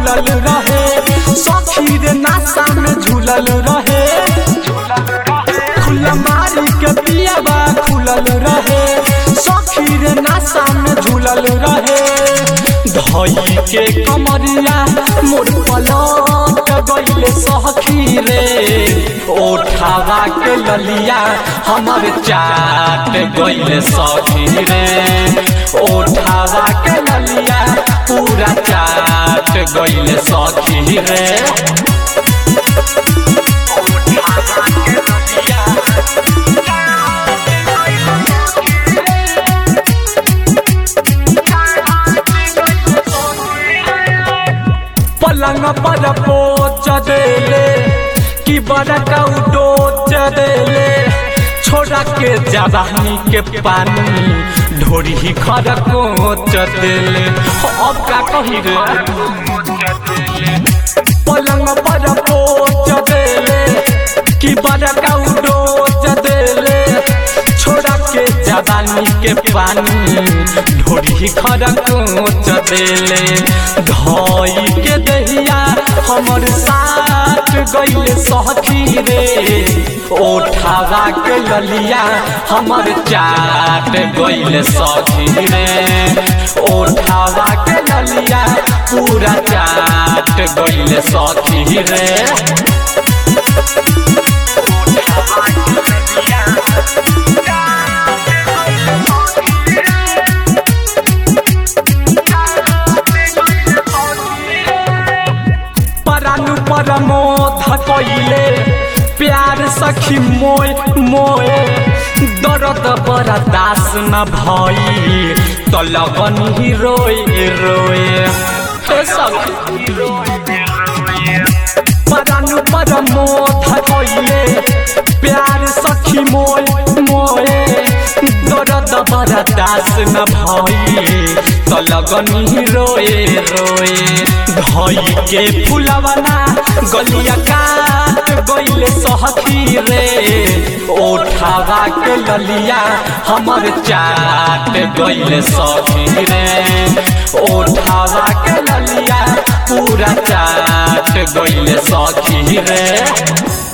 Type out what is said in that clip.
खुलल रहे सखी रे नासा में झूलल रहे खुला मारी के पियावा खुलल रहे सखी रे नासा में झूलल रहे धई के कमरिया मोर पलट गईले सखी रे ओठावा के ललिया हमर चाट गईले सखी रे ओठावा के ललिया पूरा चाट गईले सखी रे पलंग पर पोच देले कि बड़का उडोच देले छोड़ा के जवानी के पानी ढोरी खर कोच देले अब का कही रे पलंग पर पोच देले कि बड़का उडोच देले छोड़ा के जवानी के पानी ढोरी खर कोच देले धई के दहिया हमर साथ गईले सखी रे ओठावा के ललिया हमर चाट गईले सखी रे ओठावा के ललिया पूरा चाट गईले सखी रे परानु परमोध कइले प्यार सखी मोय मोय दर्द बड़ा दास न भई त लगन ही रोए रोए हे सखी परानु परमोध कइले प्यार सखी मोय मोय दर्द बड़ा दास न भई त लगन ही रोए रोए धई के फुलवना गलिया काट गईले सहखी रे ओठावा के ललिया हमर चाट गईले सखी रे ओठावा के ललिया पूरा चाट गईले सखी रे